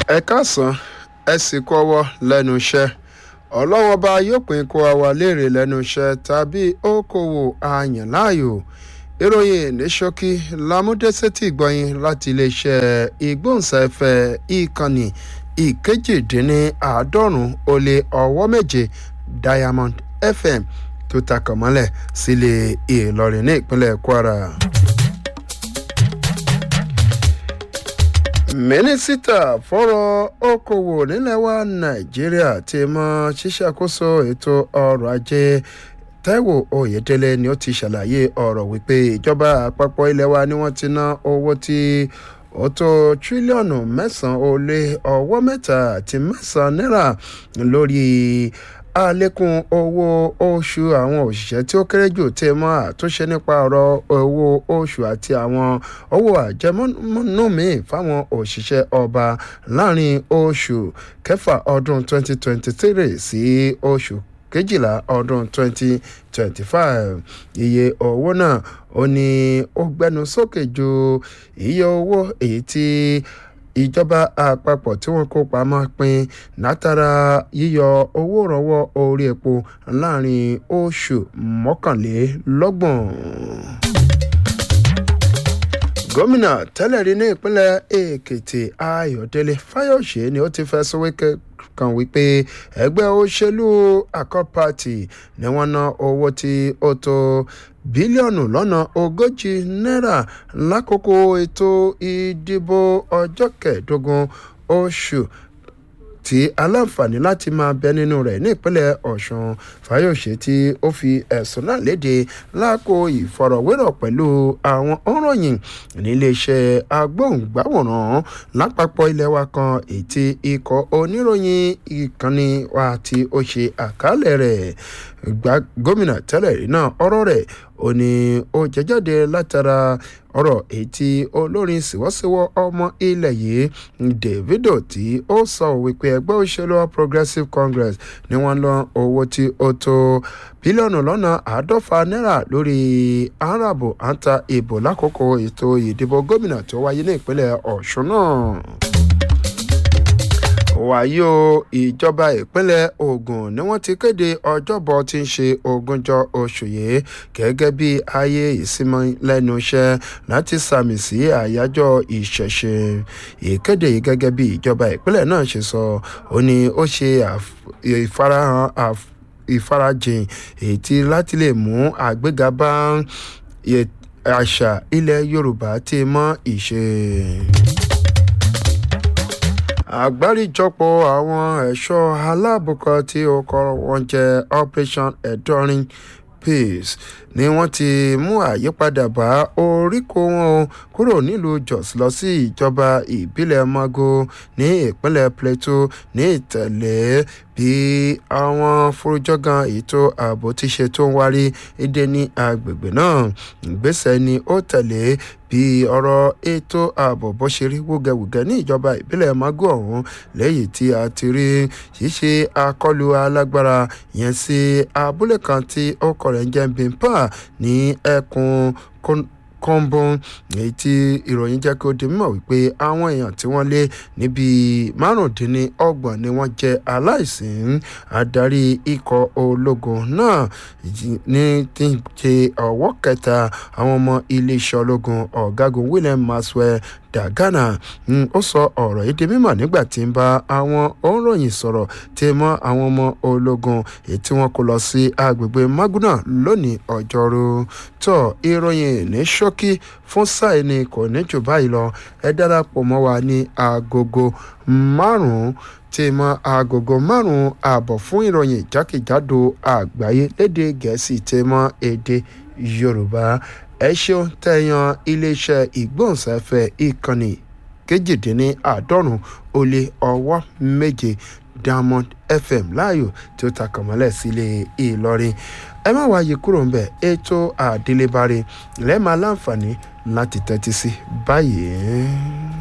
ẹ káàsán ẹ sì kú ọwọ́ lẹ́nu iṣẹ́ ọlọ́wọ́n bá yóò pín kó àwa léèrè lẹ́nu iṣẹ́ tàbí okòwò àyàn láàyò ìròyìn ní ṣókí lámúdẹ́sẹ́tì gbọ̀yìn láti iléeṣẹ́ ìgbóhùnsáfẹ́ ìkànnì ìkejìdínláàádọ́rùn ó lé ọwọ́ méje diamond fm tó takàn mọ́lẹ̀ sílé ìlọrin ní ìpínlẹ̀ kwara. mínísítà fọ́rọ̀ okòwò nílẹ̀ wa nàìjíríà ti mọ ṣíṣàkóso ètò ọrọ̀ ajé taiwo oyedele ni ó ti ṣàlàyé ọ̀rọ̀ wípé ìjọba àpapọ̀ ilẹ̀ wa ni wọ́n ti ná owó tí ó tó tírílíọ̀nù mẹ́sàn-án ó lé ọwọ́ mẹ́ta àti mẹ́sàn-án náírà lórí àlékún owó oṣù àwọn òṣìṣẹ́ tí ó kéré jù tẹ mọ́ àtúnṣe nípa ọ̀rọ̀ owó oṣù àti àwọn owó àjẹmọ́nú míì fáwọn òṣìṣẹ́ ọba láàrin oṣù kẹfà ọdún 2023 sí oṣù kejìlá ọdún 2025 iye owó náà ó ní ó gbẹnu sókè ju iye owó èyí tí ìjọba àpapọ̀ tí wọ́n kó pamọ́ pin látara yíyọ owó ìrànwọ́ orí epo láàrin oṣù mọ́kànlélọ́gbọ̀n gómìnà tẹ́lẹ̀ rí ní ìpínlẹ̀ èkìtì ayọ̀délé fáyọ̀ṣe ni ó ti fẹ̀sùn wíkẹ́ kan wípé ẹgbẹ́ òṣèlú accord party ni wọ́n ná owó tí ó tó bílíọ̀nù lọ́nà ogójì náírà lákòókò ètò ìdìbò ọjọ́ kẹẹ̀ẹ́dógún oṣù tí aláǹfààní láti máa bẹ nínú rẹ̀ ní ìpínlẹ̀ ọ̀sùn fayose tí ó fi ẹ̀sùn náà léde láàkó ìfọ̀rọ̀wérọ̀ pẹ̀lú àwọn òǹròyìn níléeṣẹ́ agbóhùngbáwòrán lápapọ̀ ilẹ̀ wa kan ètí ikọ̀ oníròyìn ìkànnì wa tí ó ṣe àkálẹ̀ rẹ̀ gómìnà tẹ́lẹ̀ rí náà ọ̀rọ̀ rẹ̀ ó ní ó jẹjáde látara ọ̀rọ̀ ètí olórin síwọ́síwọ́ ọmọ ilẹ̀ yìí davido tí ó sọ wípé ẹgbẹ́ òṣèlú progressive congress ni wọ́n lọ owó tí ó tó bílíọ̀nù lọ́nà àádọ́fà náírà lórí arábò àǹtà ìbò lákòókò ètò ìdìbò gómìnà tó wáyé ní ìpínlẹ̀ ọ̀ṣun náà wàyí o ìjọba ìpínlẹ̀ ogun ni wọ́n ti kéde ọjọ́bọ̀ tí ń ṣe ogúnjọ́ oṣù yìí gẹ́gẹ́ bí ayé ìsinmi lẹ́nu iṣẹ́ láti sàmì sí àyájọ́ ìṣẹ̀ṣe ìkéde yìí gẹ́gẹ́ bí ìjọba ìpínlẹ̀ náà ṣe sọ ó ní ó ṣe ìfarahàn ìfarajìn èyí láti lè mú àgbéga bá àṣà ilẹ̀ yorùbá tí mọ́ ìṣe àgbáríjọpọ̀ àwọn ẹ̀ṣọ́ aláàbò kan tí ó kọ́ wọn jẹ́ operation enduring peace ni wọ́n ti mú àyípadà bá oríkó wọn kúrò nílùú jos lọ sí ìjọba ìbílẹ̀ mago ní ìpínlẹ̀ plateau ní ìtẹ̀lé bí àwọn forújọ́gàn ètò ààbò ti ṣe tó ń wárí èdè ní agbègbè náà ìgbésẹ̀ ni ó tẹ̀lé bí ọ̀rọ̀ ètò ààbò bó ṣe rí wúgẹ̀wúgẹ̀ ní ìjọba ìbílẹ̀ mago ọ̀hún lẹ́yìn tí a ti rí ṣíṣe akọlù alágbára yẹn sí abúlé kan tí ó kọ̀ rẹ̀ ń jẹ́ bimpa ní ẹkùn kọ́ńbọ́n èyí tí ìròyìn jẹ́ kí ó di mímọ̀ wípé àwọn èèyàn tí wọ́n lé níbi márùndínlọ́gbọ̀n ni wọ́n jẹ́ aláìsìn adarí ikọ̀ ológun náà ní tí ń ṣe ọwọ́ kẹta àwọn ọmọ iléeṣẹ́ ológun ọ̀gágun william maxwell dagana ó sọ ọ̀rọ̀ yìí di mímọ̀ nígbà tí ń bá àwọn òǹròyìn sọ̀rọ̀ tí mọ́ àwọn ọmọ ológun èyí tí wọ́n kó lọ sí agbègbè maguna lónìí ọjọ́rú tó ìròyìn ní ṣókí fún sáì ni kò ní jù báyìí lọ ẹ darapọ̀ mọ́ wa ní agogo márùn-ún tí mọ agogo márùn-ún ààbọ̀ fún ìròyìn jákèjádò àgbáyé lédè gẹ̀ẹ́sì tí mọ èdè yorùbá ẹ ṣeun tẹ̀yàn iléeṣẹ́ ìgbóhùnsáfẹ́ ìkànnì kejìdínláàádọ́rùn ó lé ọwọ́ méje diamond fm láàyò tí ó takàn mọ́lẹ̀ sílé ìlọrin ẹ má wáyé kúrò ń bẹ̀ ètò àdélébáre lẹ́ẹ̀ma láǹfààní láti tẹ́tí sí báyìí.